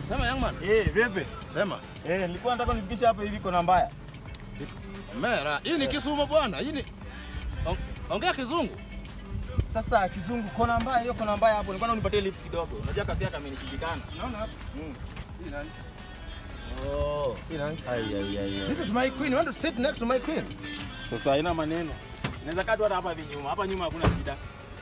Sema young man. Eh, vipi? Sema. Eh, nilikuwa nataka nifikishe hapa hivi kona mbaya. Mera, hii ni Kisumu bwana. Hii ni On- Ongea kizungu. Sasa kizungu kona mbaya hiyo kona mbaya hapo. Nilikuwa unipatie lift kidogo. Unajua kazi yake amenishikana. Unaona hapa? Mm. Hii nani? Oh. Hii nani? Ai ai ai. This is my queen. You want to sit next to my queen? Sasa haina maneno. Inaweza kaa tu hata hapa hivi nyuma. Hapa nyuma hakuna shida.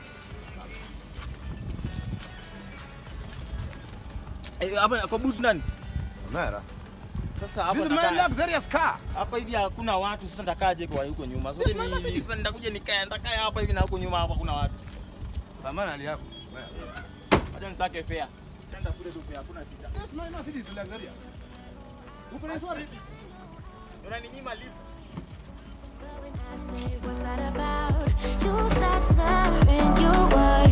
Eh, hapa kwa boot ndani. Mera. Sasa hapa This is my nakaa- luxurious car. hapa hivi hakuna watu. Sasa ndakaje kwa huko nyuma? Sasa Yes, my ni Mercedes. sasa nitakuja nikae nitakaa hapa hivi na huko nyuma hapa kuna watu. Pambana hali yako. Acha nisake fare. Tenda kule tu fare, hakuna shida. Yes, my Mercedes luxurious. Uko na swali? Unaninyima lift. When I say, what's that about? You start slurring your words.